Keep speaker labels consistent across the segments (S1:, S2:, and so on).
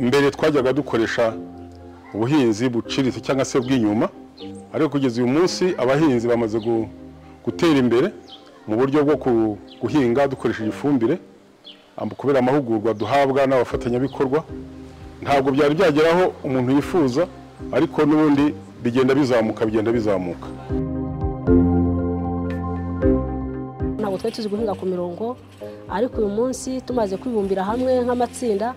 S1: mbere twajyaga dukoresha ubuhinzi buciriritse cyangwa se bw'inyuma ariko kugeza uyu munsi abahinzi bamaze gu- gutera imbere mu buryo bwo ku- guhinga dukoresheje ifumbire Am- kubera amahugurwa duhabwa n'abafatanyabikorwa ntabwo byari byageraho umuntu yifuza ariko n'ubundi bigenda bizamuka bigenda bizamuka
S2: ntabwo twari tuzi guhinga ku mirongo ariko uyu munsi tumaze kwibumbira hamwe nk'amatsinda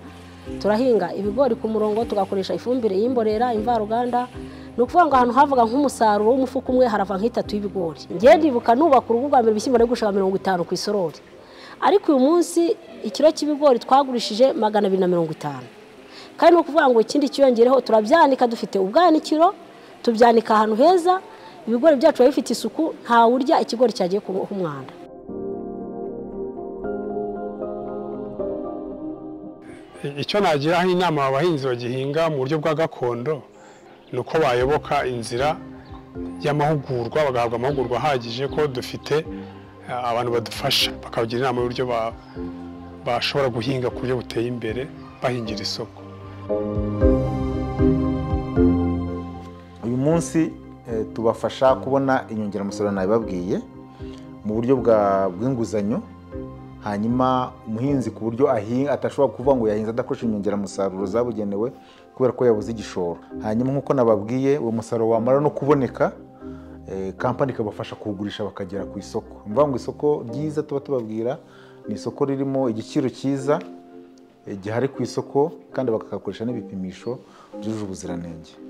S2: turahinga ibigori ku murongo tugakoresha ifumbire y'imborera imvaruganda ni ukuvuga ngo ahantu havuga nk'umusaruro w'umufuka umwe harava nk'itatu y'ibigori ngewe ndibuka nubaka urugo rwa mbere ibishyimbo nari gushaka mirongo itanu ku isorori ariko uyu munsi ikiro cy'ibigori twagurishije magana abiri na mirongo itanu kandi ni ukuvuga ngo ikindi cyiyongereho turabyanika dufite ubwanikiro tubyanika ahantu heza ibigori byacu biba bifite isuku ntawurya ikigori cyagiye kuboha umwanda
S3: icyo nagiraho inama aba bahinzi bagihinga mu buryo bwa gakondo ni uko bayoboka inzira y'amahugurwa bagahabwa amahugurwa ahagije ko dufite eh, abantu badufasha bakabagira inama y'uburyo ba- bashobora guhinga ku buryo buteye imbere bahingira isoko
S4: uyu munsi eh, tubafasha kubona inyongeramusaruro nabibabwiye mu buryo bwa- bw'inguzanyo hanyuma umuhinzi ku buryo ahi- atashobora kuvuga ngo yahinze adakoresha inyongeramusaruro zabugenewe kubera ko yabuze igishoro hanyuma nk'uko nababwiye uwo musaruro wamara no kuboneka eh, kampani ikabafasha kuwugurisha bakagera ku isoko ni ukuvuga ngo isoko ryiza tuba tubabwira ni isoko ririmo igiciro cyiza eh, gihari ku isoko kandi bakakoresha n'ibipimisho byujuje ubuziranenge